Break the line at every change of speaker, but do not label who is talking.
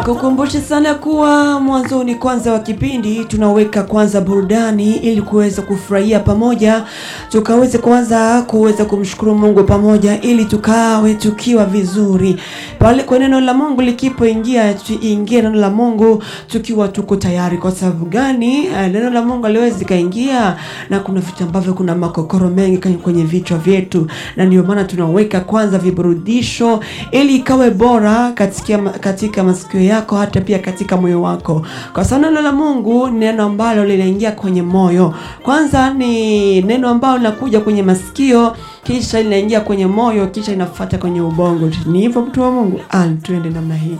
Kukumbusha sana kuwa mwanzoni kwanza wa kipindi tunaweka kwanza burudani ili kuweza kufurahia pamoja, tukaweze kwanza kuweza kumshukuru Mungu pamoja ili tukawe tukiwa vizuri pale kwa neno la Mungu likipoingia, tuingie neno la Mungu tukiwa tuko tayari. Kwa sababu gani? Eh, Neno la Mungu aliwezi kaingia na kuna vitu ambavyo kuna makokoro mengi kwenye- kwenye vichwa vyetu, na ndio maana tunaweka kwanza viburudisho ili ikawe bora katika, katika masikio yako hata pia katika moyo wako, kwa sababu neno la Mungu ni neno ambalo linaingia kwenye moyo. Kwanza ni neno ambalo linakuja kwenye masikio, kisha linaingia kwenye moyo, kisha inafuata kwenye ubongo. Ni hivyo mtu wa Mungu, ah, tuende namna hii.